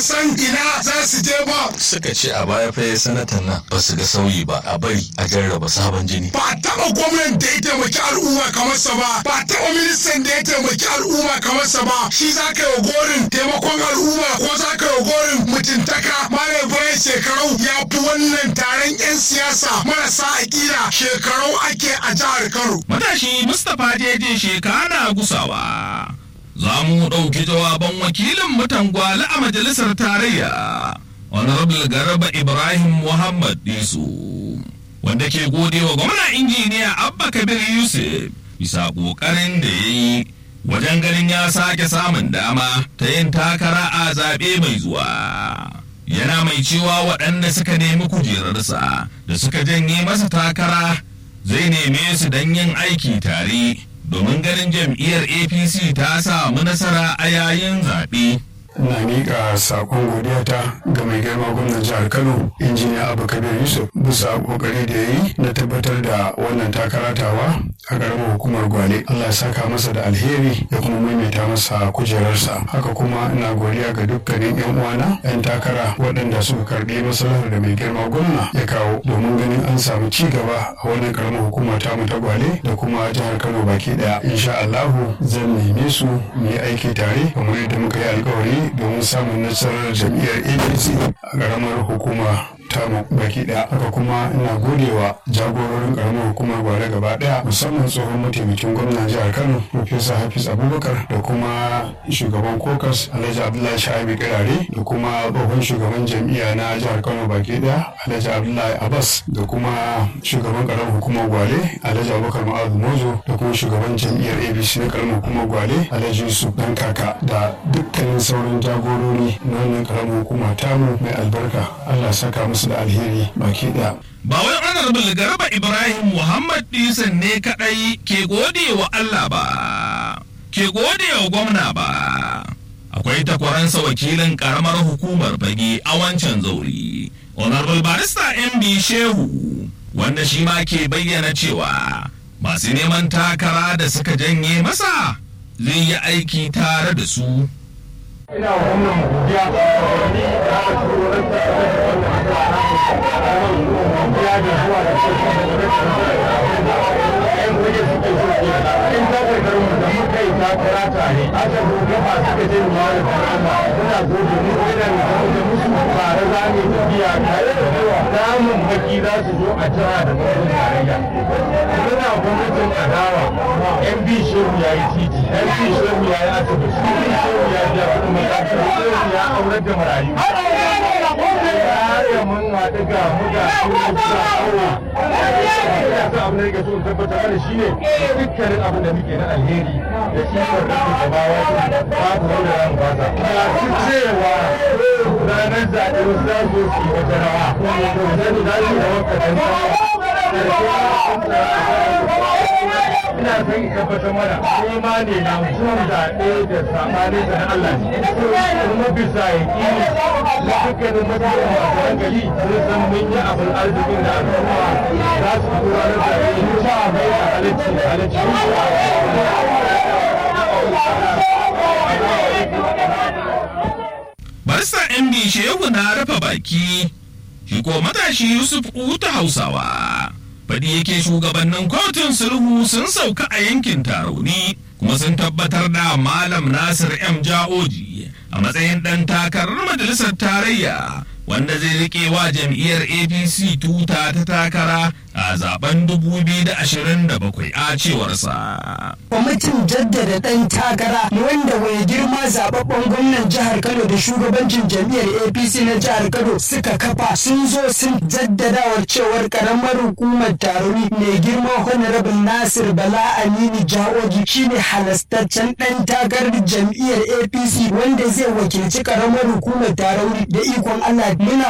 san ina za su je ba suka ce a baya fa sanatan nan ba su ga sauyi ba a bari a jarraba sabon jini ba taɓa gwamnan da ya taimaki al'umma kamar sa ba ba taɓa ministan da ya taimaki al'umma kamar sa ba shi za ka yi gorin taimakon al'umma ko za ka yi gorin mutuntaka malam bayan shekarau ya fi wannan taron 'yan siyasa marasa aƙida shekarau ake a jihar kano matashi mustapha jeje shekara gusawa za mu ɗauki jawaban wakilin mutan gwale a majalisar tarayya honorable garba ibrahim muhammad disu wanda ke gode wa gwamna injiniya abba kabir yusuf bisa ƙoƙarin da ya yi wajen ganin ya sake samun dama ta yin takara a zaɓe mai zuwa yana mai cewa waɗanda suka nemi kujerarsa da suka janye masa takara zai neme su don yin aiki tare domin ganin jam'iyyar apc ta samu nasara a yayin zaɓe. na miƙa saƙon godiyata ga mai girma gwamnan jihar kano injiniya abu kabir yusuf bisa ƙoƙari da ya yi na tabbatar da wannan takaratawa a ƙaramar hukumar gwale allah ya saka masa da alheri ya kuma maimaita masa kujerarsa haka kuma ina godiya ga dukkanin yan uwana yan takara waɗanda suka karɓi maslahar da mai girma gwamna ya kawo domin ganin an samu ci gaba a wannan ƙaramar hukuma ta mu ta gwale da kuma jihar kano baki ɗaya insha allahu zan neme su mu yi aiki tare kamar yadda muka yi alkawari domin samun nasarar jam'iyyar apc a ƙaramar hukuma tamu baki daya haka kuma ina godewa jagororin karamar hukumar gwale gaba daya musamman tsohon mataimakin gwamnan jihar kano profesa hafiz abubakar da kuma shugaban kokas alhaji abdullahi shahabi kirare da kuma tsohon shugaban jam'iyya na jihar kano baki daya alhaji abdullahi abbas da kuma shugaban karamar hukumar gwale alhaji abubakar ma'azu mozo da kuma shugaban jam'iyyar abc na karamar hukumar gwale alhaji yusuf dan kaka da dukkanin sauran jagorori na wannan karamar hukuma tamu mai albarka allah saka musu da alheri baki daya ba wai honorable garba ibrahim muhammad disan ne kadai ke gode wa allah ba ke gode wa gwamna ba akwai takwaransa wakilin karamar hukumar fage a wancan zauri honorable barista mb shehu wanda shi ma ke bayyana cewa masu neman takara da suka janye masa zai yi aiki tare da su ina wa wannan godiya ni da aka turo ran ta da wannan godiya da zuwa da shi da ɗayan waje suke so ke in ta karkar mu da muka yi takara tare aka zo gaba suka je mu wani karama muna zo da mu idan da muka musu tare za mu tafiya tare da yawa damun baki za su zo a jira da gwamnatin tarayya muna gwamnatin adawa mb shehu ya yi titi mb shehu ya yi asibiti mb shehu ya biya kuɗin makarantar shehu ya aurar da marayu ya mun haɗu ga mu ga su sa aure ya sa abin da yake so in tabbatar mana shine dukkanin abin da muke na alheri da shi kan da ke bawa babu wanda za mu fasa ga su cewa ranar zaɓe wasu za su yi wata rawa to zai da shi da wakatan ina son tabbatar mana nema ne na mutum zaɓe da saɓani da na Allah ne kuma bisa ya ƙini da dukkanin mutane masu hankali sun san mun yi abin arzikin da al'umma za su tura na zaɓe sha mai da halicci halicci barista mb shehu na rufe baki shi ko matashi yusuf uta hausawa faɗi yake shugabannin kotun sulhu sun sauka a yankin tarauni kuma sun tabbatar da malam nasir m ja'oji a matsayin ɗan takarar majalisar tarayya wanda zai rike wa jam'iyyar apc tuta ta takara a zaben 2027 a cewarsa. kwamitin jaddada ɗan takara wanda mai girma zababben gwamnan jihar kano da shugabancin jam'iyyar apc na jihar kano suka kafa sun zo sun jaddadawa cewar karamar hukumar taroni mai girma honorable nasir bala aminu jaoji shine halastaccen ɗan takarar jam'iyyar apc wanda zai wakilci karamar hukumar tarauni da ikon allah muna